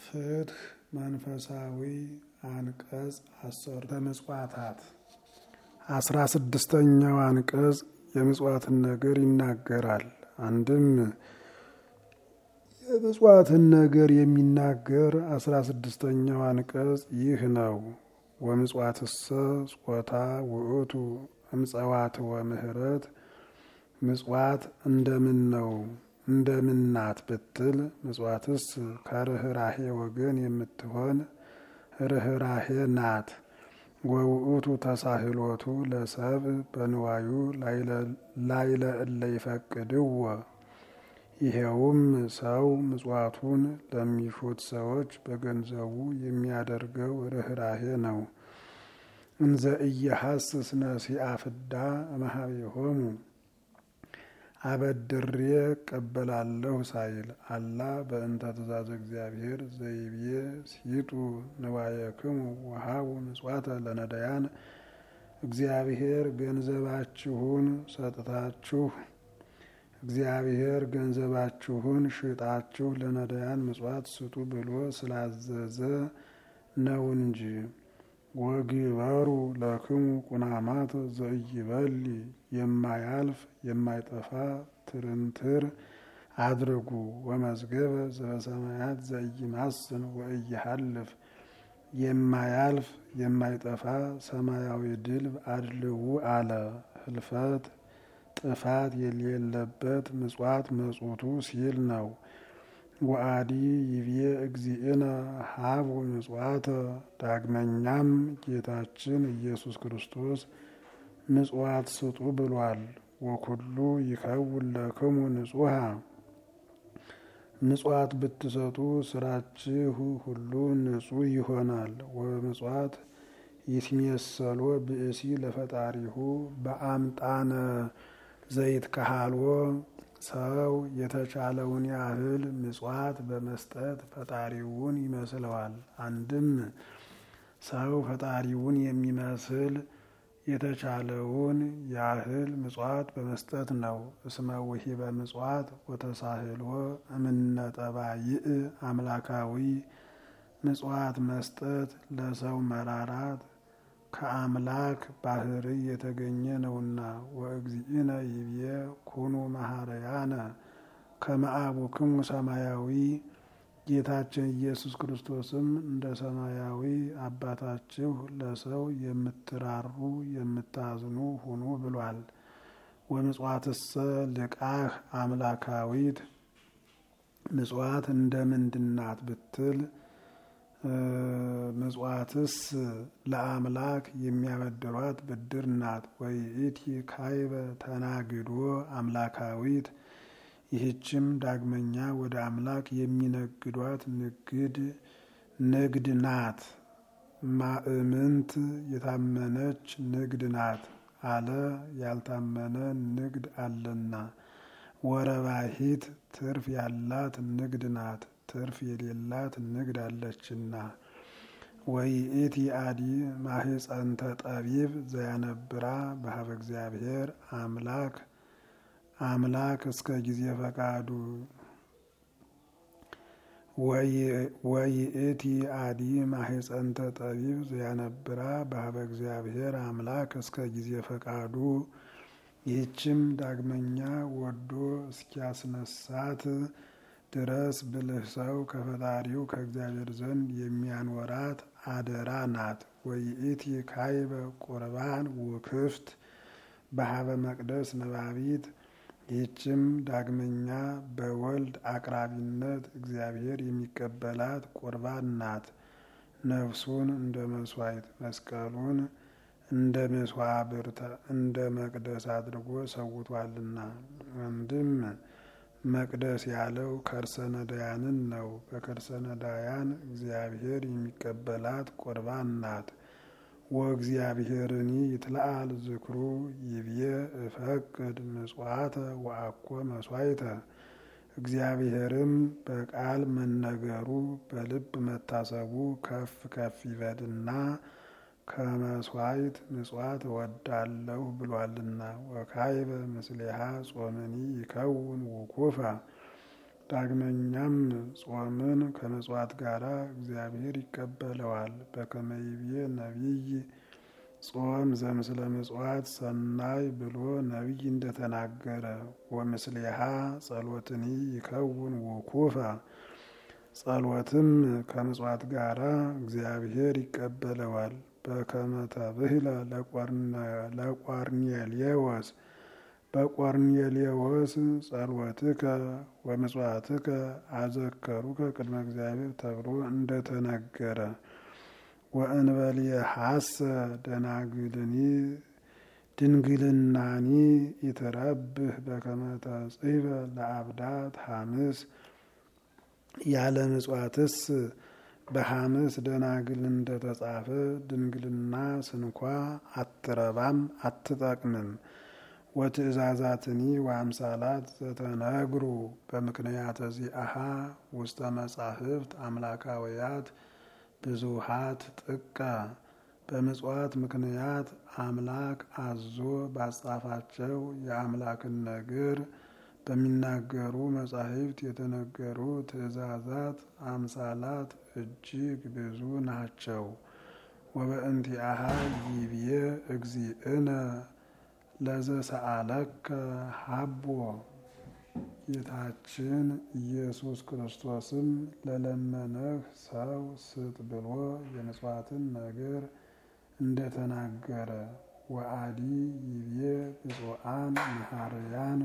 ፍትህ መንፈሳዊ አንቀጽ አሰርተ ምጽዋታት አስራ ስድስተኛው አንቀጽ የምጽዋትን ነገር ይናገራል። አንድም የምጽዋትን ነገር የሚናገር አስራ ስድስተኛው አንቀጽ ይህ ነው። ወምጽዋትሰ ጾታ ውእቱ እምጸዋት ወምህረት ምጽዋት እንደምን ነው እንደምናት ብትል ምጽዋትስ ከርኅራሄ ወገን የምትሆን ርኅራሄ ናት። ወውእቱ ተሳህሎቱ ለሰብ በንዋዩ ላይለ እለ ይፈቅድዎ ይሄውም ሰው ምጽዋቱን ለሚሹት ሰዎች በገንዘቡ የሚያደርገው ርኅራሄ ነው። እንዘ ኢየሐስስ ነሲአ ፍዳ እምኀቤሆሙ አበድሬ እቀበላለሁ ሳይል አላ በእንተ ትእዛዝ እግዚአብሔር ዘይቤ ሲጡ ንዋየክሙ ወሀቡ ምጽዋተ ለነዳያን እግዚአብሔር ገንዘባችሁን ሰጥታችሁ እግዚአብሔር ገንዘባችሁን ሽጣችሁ ለነዳያን ምጽዋት ስጡ ብሎ ስላዘዘ ነው እንጂ። ወግበሩ ለክሙ ቁናማት ዘኢይበሊ የማያልፍ የማይጠፋ ትርንትር አድርጉ። ወመዝገበ ዘበሰማያት ዘኢይማስን ወኢይሃልፍ የማያልፍ የማይጠፋ ሰማያዊ ድልብ አድልዉ አለ። ህልፈት ጥፋት የሌለበት ምጽዋት መጽቱ ሲል ነው። ወአዲ ይቤ እግዚእነ ሀቡ ምጽዋተ ዳግመኛም ጌታችን ኢየሱስ ክርስቶስ ምጽዋት ስጡ ብሏል። ወኩሉ ይከውን ለክሙ ንጹሐ ምጽዋት ብትሰጡ ስራችሁ ሁሉ ንጹሕ ይሆናል። ወምጽዋት ይትሜሰሎ ብእሲ ለፈጣሪሁ በአምጣነ ዘይት ካሃልዎ ሰው የተቻለውን ያህል ምጽዋት በመስጠት ፈጣሪውን ይመስለዋል። አንድም ሰው ፈጣሪውን የሚመስል የተቻለውን ያህል ምጽዋት በመስጠት ነው። እስመ ውሂበ ምጽዋት ወተሳህልዎ እምነጠባይእ አምላካዊ ምጽዋት መስጠት ለሰው መራራት ከአምላክ ባህሪ የተገኘ ነውና። ወእግዚእነ ይቤ ኩኑ መሐረያነ ከመ አቡክሙ ሰማያዊ ጌታችን ኢየሱስ ክርስቶስም እንደ ሰማያዊ አባታችሁ ለሰው የምትራሩ የምታዝኑ ሁኑ ብሏል። ወምጽዋትሰ ልቃህ አምላካዊት ምጽዋት እንደ ምንድናት ብትል ምጽዋትስ ለአምላክ የሚያበድሯት ብድር ናት። ወይእቲ ካይበ ተናግዶ አምላካዊት ይህችም ዳግመኛ ወደ አምላክ የሚነግዷት ንግድ ንግድ ናት። ማእምንት የታመነች ንግድ ናት አለ ያልታመነ ንግድ አለና። ወረባሂት ትርፍ ያላት ንግድ ናት ትርፍ የሌላት ንግድ አለችና። ወይእቲ አዲ ማህፀንተ ጠቢብ ዘያነብራ በሀበ እግዚአብሔር አምላክ አምላክ እስከ ጊዜ ፈቃዱ ወይእቲ አዲ ማህፀንተ ጠቢብ ዘያነብራ በሀበ እግዚአብሔር አምላክ እስከ ጊዜ ፈቃዱ ይህችም ዳግመኛ ወዶ እስኪያስነሳት ድረስ ብልህ ሰው ከፈጣሪው ከእግዚአብሔር ዘንድ የሚያኖራት አደራ ናት። ወይእቲ ካይበ ቁርባን ውክፍት በሀበ መቅደስ ነባቢት ይህችም ዳግመኛ በወልድ አቅራቢነት እግዚአብሔር የሚቀበላት ቁርባን ናት። ነፍሱን እንደ መስዋዕት መስቀሉን እንደ መስዋዕብርተ እንደ መቅደስ አድርጎ ሰውቷልና። አንድም መቅደስ ያለው ከርሰ ነዳያንን ነው። በከርሰ ነዳያን እግዚአብሔር የሚቀበላት ቁርባን ናት። ወእግዚአብሔርኒ ይትለአል ዝክሩ ይብዬ እፈቅድ ምጽዋተ ወአኮ መስዋዕተ እግዚአብሔርም በቃል መነገሩ በልብ መታሰቡ ከፍ ከፍ ይበልና ከመስዋዕት ምጽዋት እወዳለሁ ብሏልና። ወካይበ ምስሌሃ ጾምኒ ይከውን ውኩፈ ዳግመኛም ጾምን ከምጽዋት ጋር እግዚአብሔር ይቀበለዋል። በከመ ይቤ ነቢይ ጾም ዘምስለ ምጽዋት ሰናይ ብሎ ነቢይ እንደተናገረ ወምስሌሃ ጸሎትኒ ይከውን ውኩፈ ጸሎትም ከምጽዋት ጋር እግዚአብሔር ይቀበለዋል። በከመ ተብህለ ለቆርኔሌዎስ በቆርኔሌዎስ ጸሎትከ ወምጽዋትከ አዘከሩከ ቅድመ እግዚአብሔር ተብሎ እንደተነገረ ወእንበሌሐሰ ደናግልኒ ድንግልናኒ ይትረብህ በከመ ተጽሕፈ ለአብዳት ሐምስ ያለ ምጽዋትስ በሐምስ ደናግል እንደተጻፈ ድንግልና ስንኳ አትረባም አትጠቅምም። ወትእዛዛትኒ ወአምሳላት ዘተነግሩ በምክንያተ ዚአሃ ውስተ መጻሕፍት አምላካውያት ብዙሃት ጥቀ በምጽዋት ምክንያት አምላክ አዞ ባጻፋቸው የአምላክን ነገር በሚናገሩ መጻሕፍት የተነገሩ ትእዛዛት አምሳላት እጅግ ብዙ ናቸው። ወበእንቲአሃ ይብዬ እግዚእነ ለዘሰአለከ ሀቦ ጌታችን ኢየሱስ ክርስቶስም ለለመነህ ሰው ስጥ ብሎ የምጽዋትን ነገር እንደተናገረ ወአዲ ይብዬ ብፁዓን መሐርያን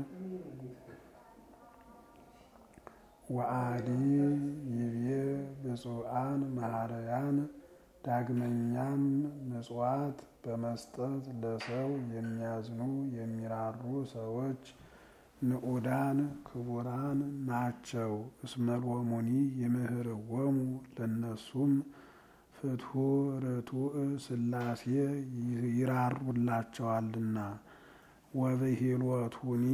ወአዲ ይብዬ ብፁዓን መሐርያን ዳግመኛም ምጽዋት በመስጠት ለሰው የሚያዝኑ የሚራሩ ሰዎች ንዑዳን ክቡራን ናቸው። እስመሎሙኒ ይምህርዎሙ ለነሱም ፍትሑ ርቱዕ ሥላሴ ይራሩላቸዋልና። ወብሂሎቱኒ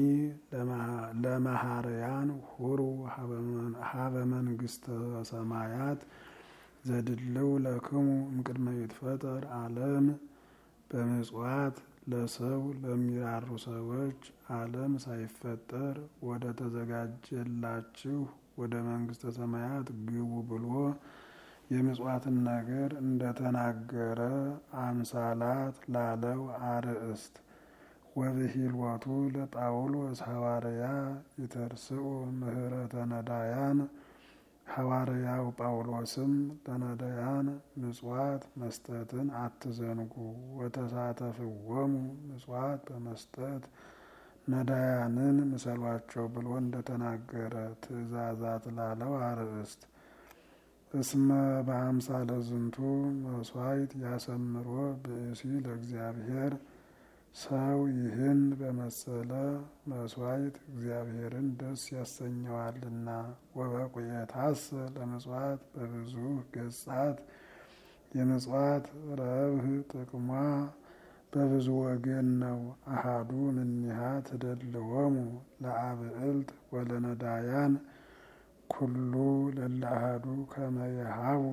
ለመሐርያን ሁሩ ሀበ መንግሥተ ሰማያት ዘድልው ለክሙ እምቅድመ ይትፈጠር ዓለም በምጽዋት ለሰው ለሚራሩ ሰዎች ዓለም ሳይፈጠር ወደ ተዘጋጀላችሁ ወደ መንግሥተ ሰማያት ግቡ ብሎ የምጽዋትን ነገር እንደተናገረ አምሳላት ላለው አርእስት ወብሂልወቱ ለጳውሎስ ሐዋርያ ይተርስኡ ምህረተ ነዳያን ሐዋርያው ጳውሎስም ለነዳያን ምጽዋት መስጠትን አትዘንጉ፣ ወተሳተፍዎሙ ምጽዋት በመስጠት ነዳያንን ምሰሏቸው ብሎ እንደተናገረ ትእዛዛት ላለው አርእስት እስመ በአምሳለ ዝንቱ መስዋዕት ያሰምሮ ብእሲ ለእግዚአብሔር ሰው ይህን በመሰለ መስዋዕት እግዚአብሔርን ደስ ያሰኘዋልና። ወበቁየታስ ለምጽዋት በብዙ ገጻት የምጽዋት ረብህ ጥቅሟ በብዙ ወገን ነው። አሃዱ ምኒሃ ትደልዎሙ ለአብዕልት ወለነዳያን ኩሉ ለለአሃዱ ከመየሃቡ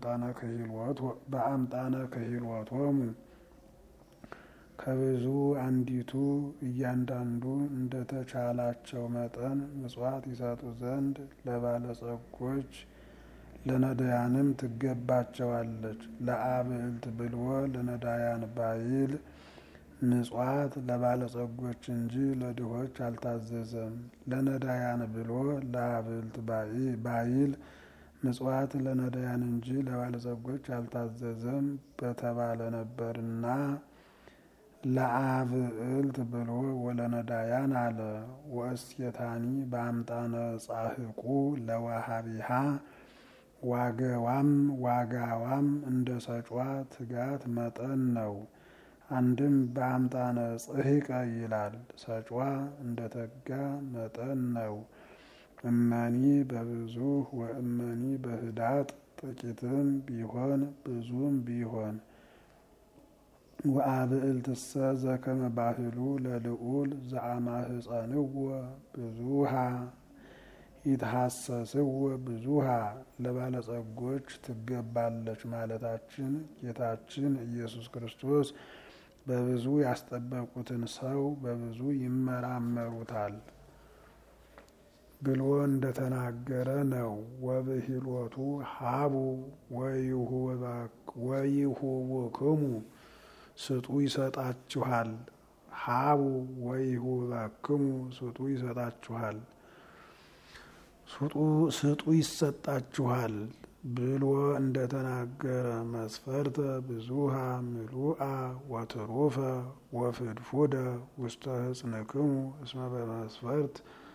በአምጣነ ክሂልወቶሙ ከብዙ አንዲቱ እያንዳንዱ እንደተቻላቸው መጠን ምጽዋት ይሰጡ ዘንድ ለባለጸጎች ለነዳያንም ትገባቸዋለች። ለአብዕልት ብልዎ ለነዳያን ባይል ምጽዋት ለባለጸጎች እንጂ ለድሆች አልታዘዘም። ለነዳያን ብሎ ለአብዕልት ባይል ምጽዋት ለነዳያን እንጂ ለባለጸጎች አልታዘዘም በተባለ ነበርና ለአብዕልት ብሎ ወለነዳያን አለ። ወእስየታኒ በአምጣነ ጻሕቁ ለዋሃቢሃ ዋገዋም ዋጋዋም እንደ ሰጯ ትጋት መጠን ነው። አንድም በአምጣነ ጽሕቀ ይላል። ሰጯ እንደ ተጋ መጠን ነው። እመኒ በብዙ ወእመኒ በህዳጥ ጥቂትም ቢሆን ብዙም ቢሆን ወአብዕልትሰ ዘከመ ባህሉ ለልዑል ዘአማህፀንዎ ብዙሃ ይትሐሰስዎ ብዙሃ ለባለጸጎች ትገባለች ማለታችን ጌታችን ኢየሱስ ክርስቶስ በብዙ ያስጠበቁትን ሰው በብዙ ይመራመሩታል። ብሎ እንደተናገረ ነው። ወብሂሎቱ ሀቡ ወይሁብክሙ ስጡ ይሰጣችኋል። ሀቡ ወይሁብክሙ ስጡ ይሰጣችኋል ስጡ ይሰጣችኋል ብሎ እንደተናገረ መስፈርተ ብዙሃ ምሉአ ወትሩፈ ወፍድፉደ ውስተ ህጽንክሙ እስመ በመስፈርት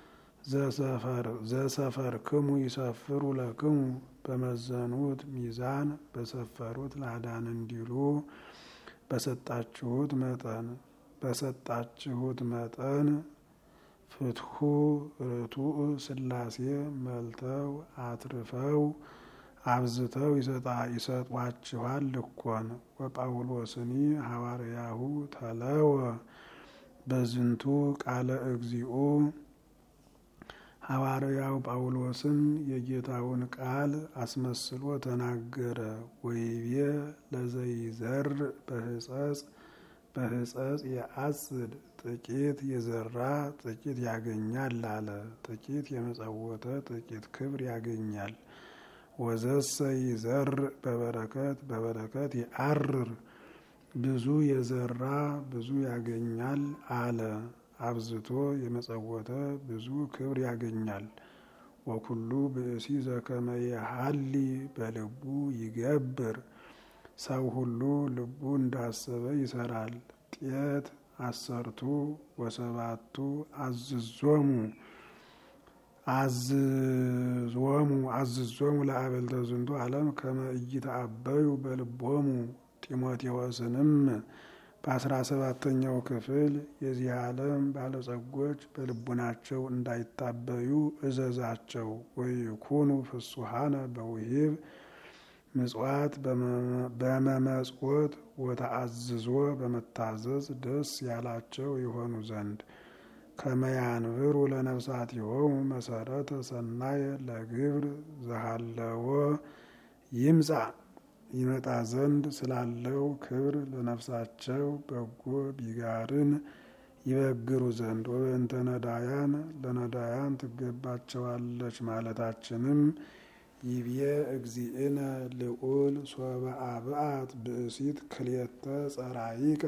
ዘሰፈርክሙ ይሰፍሩ ለክሙ በመዘኑት ሚዛን በሰፈሩት ላዳን እንዲሉ በሰጣችሁት መጠን በሰጣችሁት መጠን ፍትሑ ርቱዕ ሥላሴ መልተው አትርፈው አብዝተው ይሰጧችኋል እኮን። ወጳውሎስኒ ሐዋርያሁ ተለወ በዝንቱ ቃለ እግዚኡ ሐዋርያው ጳውሎስም የጌታውን ቃል አስመስሎ ተናገረ። ወይቤ ለዘይዘር በህጸጽ በህጸጽ የአጽድ ጥቂት የዘራ ጥቂት ያገኛል አለ። ጥቂት የመጸወተ ጥቂት ክብር ያገኛል። ወዘሰ ይዘር በበረከት በበረከት የአርር ብዙ የዘራ ብዙ ያገኛል አለ። አብዝቶ የመጸወተ ብዙ ክብር ያገኛል። ወኩሉ ብእሲ ዘከመ የሀሊ በልቡ ይገብር ሰው ሁሉ ልቡ እንዳሰበ ይሰራል። ጤት አሰርቱ ወሰባቱ አዝዞሙ አዝዞሙ አዝዞሙ ለአበልተ ዝንቱ ዓለም ከመ ኢይተአበዩ በልቦሙ ጢሞቴዎስንም በአስራ ሰባተኛው ክፍል የዚህ ዓለም ባለጸጎች በልቡናቸው እንዳይታበዩ እዘዛቸው። ወይኩኑ ፍሱሃነ በውሂብ ምጽዋት በመመጽወት ወተአዝዞ በመታዘዝ ደስ ያላቸው የሆኑ ዘንድ ከመያንብሩ ለነፍሳቲሆሙ መሰረተ ሰናየ ለግብር ዘሃለዎ ይምጻ ይመጣ ዘንድ ስላለው ክብር ለነፍሳቸው በጎ ቢጋርን ይበግሩ ዘንድ ወበእንተ ነዳያን ለነዳያን ትገባቸዋለች ማለታችንም ይብየ እግዚእነ ልዑል ሶበ አብአት ብእሲት ክልኤተ ጸራይቀ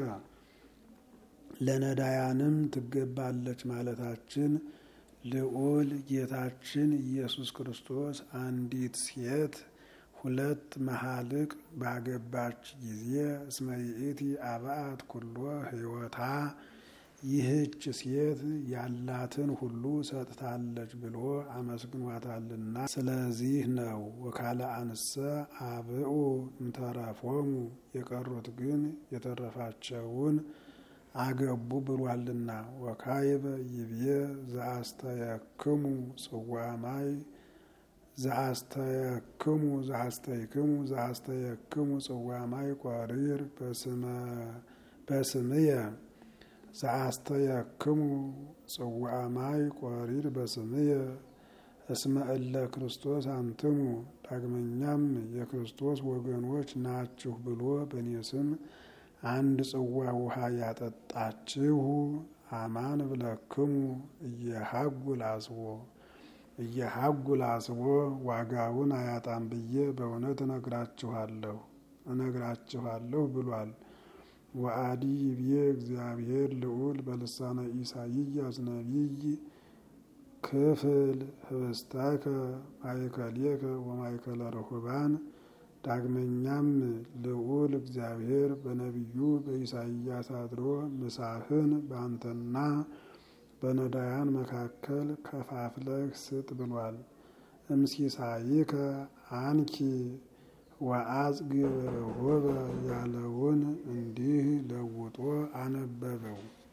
ለነዳያንም ትገባለች ማለታችን ልዑል ጌታችን ኢየሱስ ክርስቶስ አንዲት ሴት ሁለት መሀልቅ ባገባች ጊዜ እስመ ይእቲ አብአት ኩሎ ሕይወታ ይህች ሴት ያላትን ሁሉ ሰጥታለች ብሎ አመስግኗታልና፣ ስለዚህ ነው። ወካለ አንሰ አብኡ እንተረፎሙ የቀሩት ግን የተረፋቸውን አገቡ ብሏልና። ወካይበ ይብየ ዘአስተየክሙ ጽዋማይ ዘአስተየክሙ ዘአስተይክሙ ዘአስተየክሙ ጽዋማይ ቆሪር በስምየ ዘአስተየክሙ ጽዋማይ ቆሪር በስምየ እስመ እለ ክርስቶስ አንትሙ ዳግመኛም የክርስቶስ ወገኖች ናችሁ ብሎ በእኔ ስም አንድ ጽዋ ውሃ ያጠጣችሁ አማን ብለክሙ እየሀጉል አስቦ እየሀጉል አስቦ ዋጋውን አያጣም ብዬ በእውነት እነግራችኋለሁ እነግራችኋለሁ ብሏል። ወአዲ ይብዬ እግዚአብሔር ልዑል በልሳነ ኢሳይያስ ነቢይ ክፍል ህብስታከ ማእከሌከ ወማእከለ ርሁባን ዳግመኛም ልዑል እግዚአብሔር በነቢዩ በኢሳይያስ አድሮ ምሳህን በአንተና በነዳያን መካከል ከፋፍለህ ስጥ ብሏል። እምሲሳይከ አንኪ ወአጽግ ርሁበ ያለውን እንዲህ ለውጦ አነበበው።